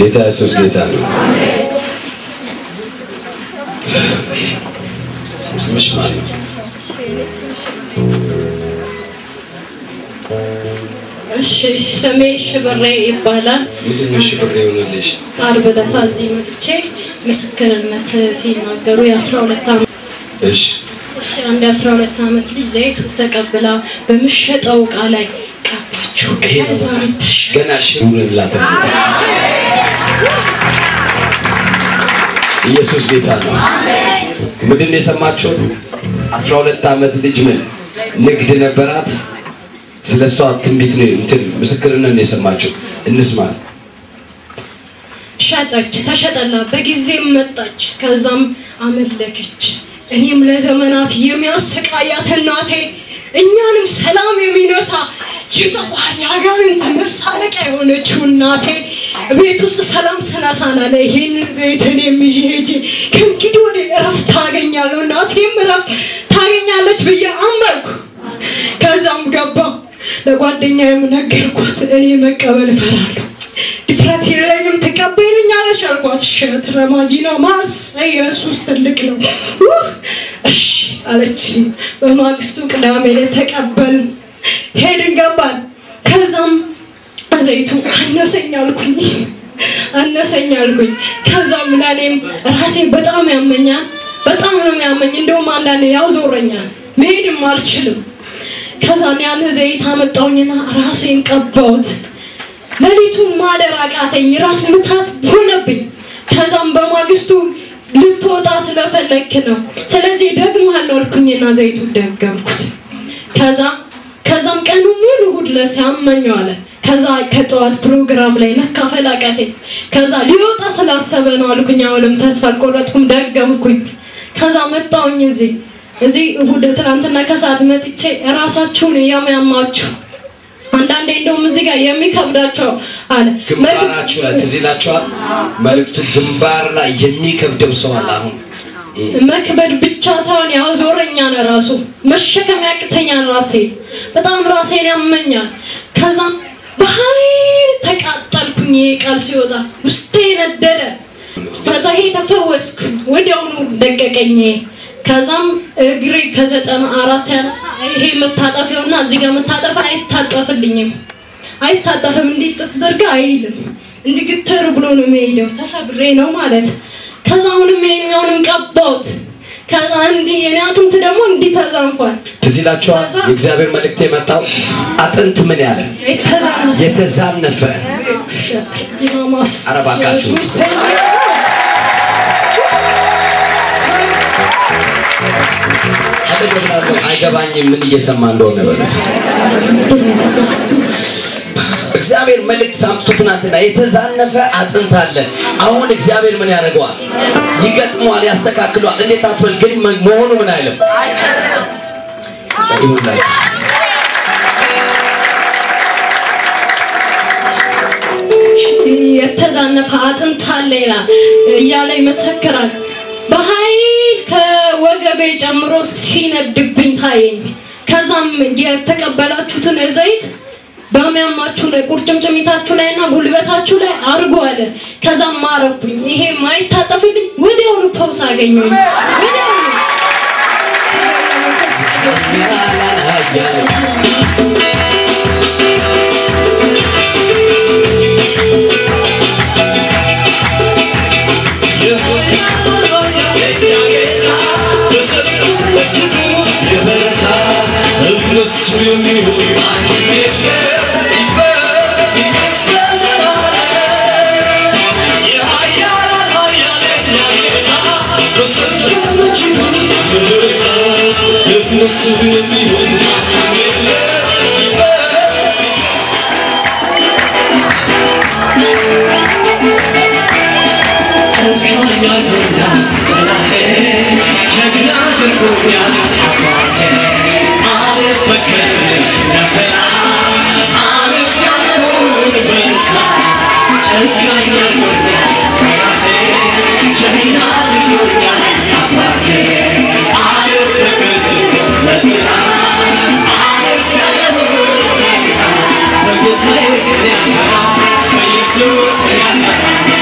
ጌታ ኢየሱስ ጌታ ነው። ስምሽ ማን ነው? እሺ ስሜ ሽብሬ ይባላል። ምንድን ነው እሺ ብር የሆነልሽ? ዓርብ ዕለት እዚህ መጥቼ ምስክርነት ሲናገሩ የአስራ ሁለት ዓመት እሺ እሺ አንድ የአስራ ሁለት ዓመት ልጅ ዘይቱ ተቀብላ በምሸጠው እቃ ላይ ቀባችው። ይሄ ነው ከዛም ተሽ ገና እሺ ይሁንላት። ኢየሱስ ጌታ ነው። ምንድን ነው የሰማችሁት? አስራ ሁለት ዓመት ልጅ ምን ንግድ ነበራት። ስለ እሷ ትንቢት ነው እንትን ምስክርነት ነው የሰማችሁ። እንስማት። ሸጠች፣ ተሸጠላ። በጊዜም መጣች። ከዛም አመለከች። እኔም ለዘመናት የሚያሰቃያት እናቴ እኛንም ሰላም የሚነሳ የጠቋር የአጋንንት መሳለቂያ የሆነችው እናቴ ቤት ውስጥ ሰላም ስነሳናለ ይሄንን ዘይትን የሚዥ ሄጄ ከእንግዲህ ወደ እረፍት ታገኛለሁ እናቴም እረፍት ታገኛለች ብዬ አመንኩ። ከዛም ገባሁ። ለጓደኛ የምነገርኳት እኔ መቀበል እፈራለሁ ድፍረት የለኝም ትቀበይልኛለሽ አልኳት። ሸት ረማጂና ማስ ኢየሱስ ትልቅ ነው ውህ እሺ አለችኝ። በማግስቱ ቅዳሜ ላይ ተቀበል ሄድን ገባን። ከዛም ዘይቱ አነሰኝ አልኩኝ አነሰኝ አልኩኝ። ከዛም ለእኔም ራሴ በጣም ያመኛል፣ በጣም ነው የሚያመኝ። እንደውም አንዳንዴ ያዞረኛል፣ መሄድም አልችልም። ከዛም ያን ዘይት አመጣውኝና ራሴን ቀባሁት። ሌሊቱን ማደር አቃተኝ፣ ራስ ምታት ሆነብኝ። ከዛም በማግስቱ ልትወጣ ስለፈለክ ነው፣ ስለዚህ ደግመሃለሁ አልኩኝና ዘይቱ ደገምኩት። ከዛ ከዛም ቀኑ ሙሉ እሑድ ዕለት ሲያመኘው አለ። ከዛ ከጠዋት ፕሮግራም ላይ መካፈል አቃተኝ። ከዛ ሊወጣ ስላሰበ ነው አልኩኝ። አሁንም ተስፋ አልቆረጥኩም፣ ደገምኩኝ። ከዛ መጣውኝ እዚህ እዚህ እሑድ ትናንትና ከሰዓት መጥቼ ራሳችሁን የሚያማችሁ አንዳንዴ እንደውም እዚህ ጋር የሚከብዳቸው አለ ግንባራችሁ ላይ ትዝ ይላችኋል። መልእክቱ ግንባር ላይ የሚከብደው ሰው አለ። አሁን መክበድ ብቻ ሳይሆን ያዞረኛል፣ ራሱ መሸከም ያቅተኛል። ራሴ በጣም ራሴን ያመኛል። ከዛም በኃይል ተቃጠልኩኝ። ይሄ ቃል ሲወጣ ውስጤ ነደደ። ከዛ ይሄ ተፈወስኩ፣ ወዲያውኑ ደቀቀኝ። ከዛም እግሬ ከዘጠና አራት ያነሳ ይሄ መታጠፊያውና እዚህ ጋር መታጠፊያ አይታጠፍልኝም፣ አይታጠፍም። እንዲህ ጥፍ ዘርጋ አይልም። እንዲህ ግትር ብሎ ነው የሚሄደው። ተሰብሬ ነው ማለት ከዛ አሁንም ይሄኛውንም ቀባሁት። ከዛ እንዲህ የኔ አጥንት ደግሞ እንዲህ ተዛንፏል። ትዝ ይላችኋል። የእግዚአብሔር መልእክት የመጣው አጥንት ምን ያለ የተዛንፏል። የተዛነፈ ጂማማስ ኧረ እባካችሁ። ኢየሱስ አጠገብላለሁ አይገባኝም ምን እየሰማ እንደሆነ በሉት። እግዚአብሔር መልእክት ሳምቶ ትናንትና የተዛነፈ አጥንት አለ። አሁን እግዚአብሔር ምን ያደርገዋል? ይገጥመዋል፣ ያስተካክለዋል። እንዴት አትበል ግን መሆኑ ምን አይልም ይሁንላችሁ። የተዛነፈ አጥንት አለ ይላል እያለ ይመሰክራል። በኃይል ከወገቤ ጨምሮ ሲነድብኝ ታየኝ። ከዛም የተቀበላችሁትን ዘይት በሚያማችሁ ላይ ቁርጭምጭሚታችሁ ላይ እና ጉልበታችሁ ላይ አርጎ አለ። ከዛም ማረኩኝ። ይሄ ማይታጠፍልኝ ወዲያውኑ ፈውስ አገኘሁኝ። ወዲያውኑ መንፈስ ቅዱስ Jesus,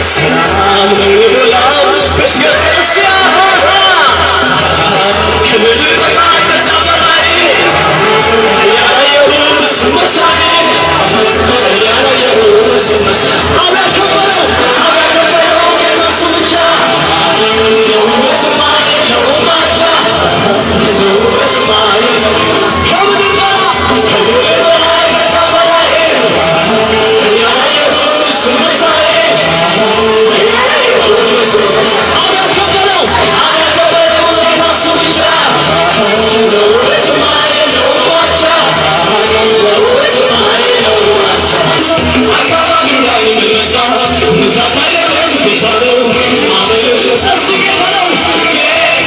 ሰላም ነው የሞላበት ገበያ ከምድር በላይ ከዛ በላይ ያላየሁት መሳይ ያላየሁት መሳይ አላከበረው አላከበረው የራሱ ብቻ የውበት ማይ ነው ባቻ የውበት ማይ ነው ከምድር በላይ ከምድር በላይ ከዛ በላይ ያላየሁት መሳይ አላከበረው አላከበረው የራሱ ብቻ የውበት ማይ ነው ባቻ የውበት ማይ ነው ባቻ አካባቢ ላይ መጣ ምታት አይደለም ጌታ ነው ማመለሽ እሱ ጌታ ነው ጌታ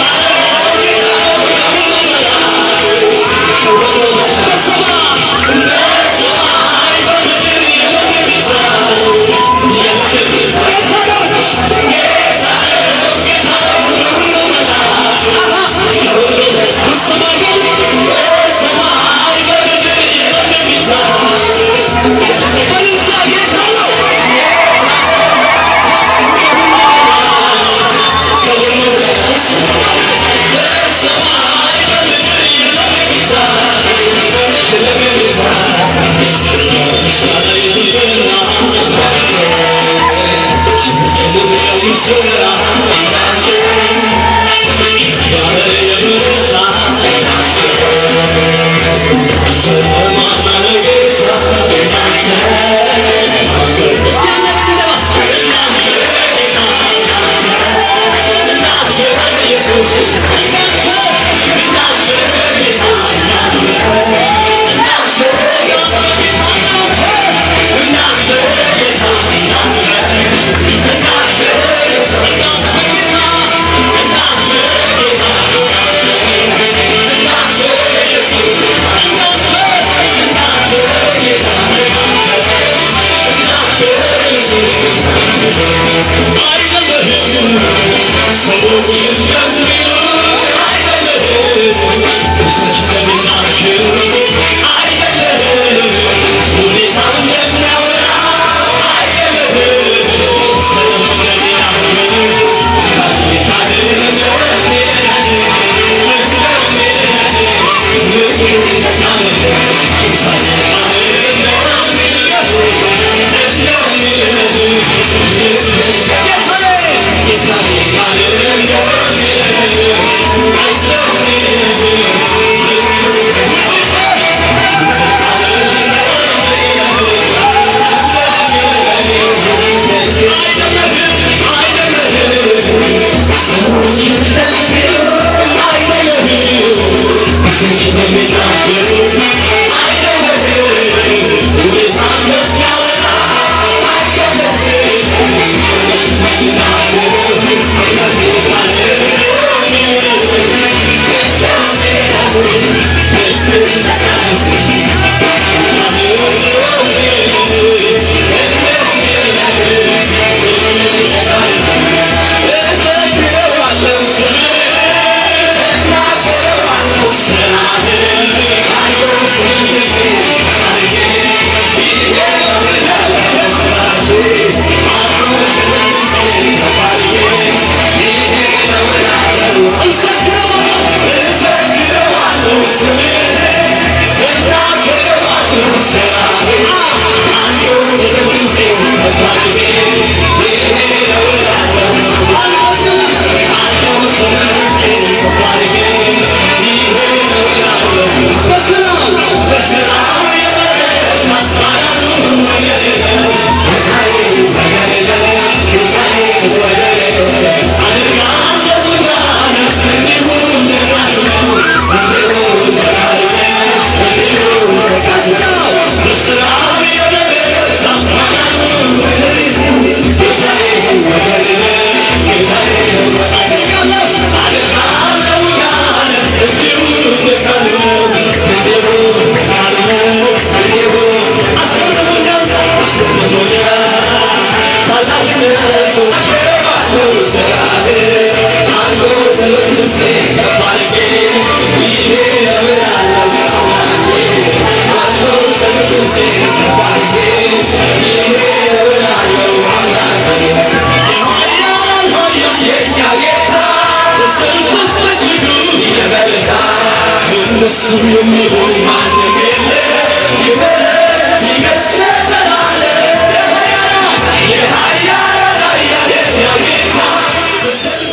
Yeah. እንደሱ የሚሆን ማንም የለ ክብር ይገስ ለዘላለም የኃያላን ኃያል የእኛ ጌታ በሰልፍ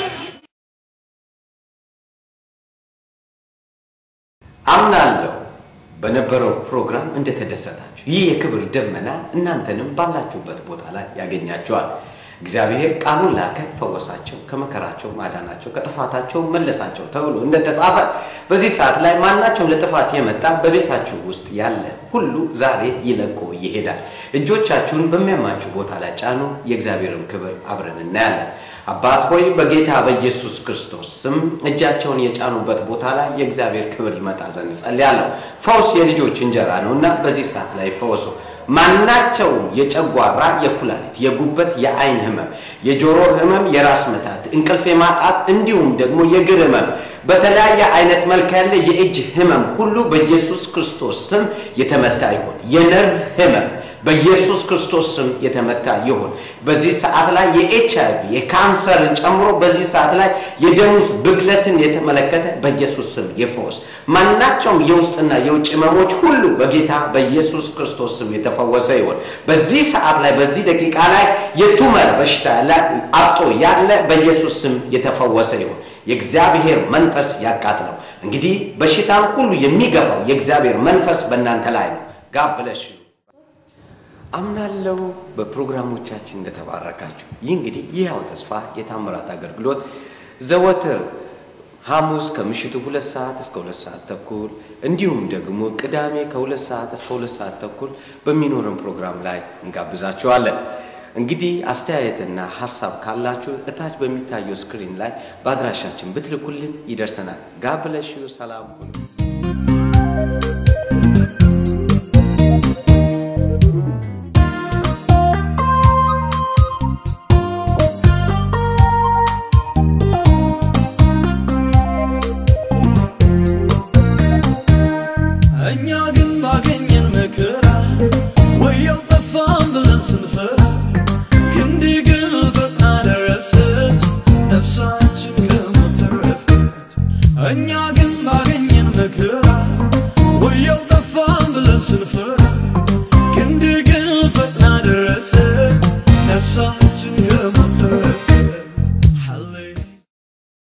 አምናለሁ በነበረው ፕሮግራም እንደተደሰታችሁ ይህ የክብር ደመና እናንተንም ባላችሁበት ቦታ ላይ ያገኛችኋል። እግዚአብሔር ቃሉን ላከ፣ ፈወሳቸው፣ ከመከራቸው ማዳናቸው፣ ከጥፋታቸው መለሳቸው ተብሎ እንደተጻፈ በዚህ ሰዓት ላይ ማናቸውም ለጥፋት የመጣ በቤታችሁ ውስጥ ያለ ሁሉ ዛሬ ይለቆ ይሄዳል። እጆቻችሁን በሚያማችሁ ቦታ ላይ ጫኑ። የእግዚአብሔርን ክብር አብረን እናያለን። አባት ሆይ በጌታ በኢየሱስ ክርስቶስ ስም እጃቸውን የጫኑበት ቦታ ላይ የእግዚአብሔር ክብር ይመጣ ዘንድ ጸልያለሁ። ፈውስ የልጆች እንጀራ ነው እና በዚህ ሰዓት ላይ ፈወሱ። ማናቸው የጨጓራ፣ የኩላሊት፣ የጉበት፣ የአይን ህመም፣ የጆሮ ህመም፣ የራስ መታት፣ እንቅልፍ የማጣት እንዲሁም ደግሞ የእግር ህመም፣ በተለያየ አይነት መልክ ያለ የእጅ ህመም ሁሉ በኢየሱስ ክርስቶስ ስም የተመታ ይሁን። የነርቭ ህመም በኢየሱስ ክርስቶስ ስም የተመታ ይሁን። በዚህ ሰዓት ላይ የኤች አይ ቪ የካንሰርን ጨምሮ በዚህ ሰዓት ላይ የደም ውስጥ ብክለትን የተመለከተ በኢየሱስ ስም ይፈወስ። ማናቸውም የውስጥና የውጭ ህመሞች ሁሉ በጌታ በኢየሱስ ክርስቶስ ስም የተፈወሰ ይሁን። በዚህ ሰዓት ላይ በዚህ ደቂቃ ላይ የቱመር በሽታ ላይ አብጦ ያለ በኢየሱስ ስም የተፈወሰ ይሁን። የእግዚአብሔር መንፈስ ያቃጥለው። እንግዲህ በሽታን ሁሉ የሚገባው የእግዚአብሔር መንፈስ በእናንተ ላይ ነው። ጋብ ብለሽ አምናለሁ በፕሮግራሞቻችን እንደተባረካችሁ። ይህ እንግዲህ ይህው ተስፋ የታምራት አገልግሎት ዘወትር ሐሙስ ከምሽቱ ሁለት ሰዓት እስከ ሁለት ሰዓት ተኩል እንዲሁም ደግሞ ቅዳሜ ከሁለት ሰዓት እስከ ሁለት ሰዓት ተኩል በሚኖረን ፕሮግራም ላይ እንጋብዛችኋለን። እንግዲህ አስተያየትና ሀሳብ ካላችሁ እታች በሚታየው ስክሪን ላይ በአድራሻችን ብትልኩልን ይደርሰናል። ጋብለሽ ሰላም ሁኑ። እኛ ግን ባገኘን መከራ ወየው ጠፋን ብለን ስንፈራ ክንድ ግን ፈጥና ደረሰች ነፍሳችን ከሞት ተረፈች። እኛ ግን ባገኘን መከራ ወየው ጠፋን ብለን ስንፈራ ክንድ ግን ፈጥና ደረሰች ነፍሳችን ከሞት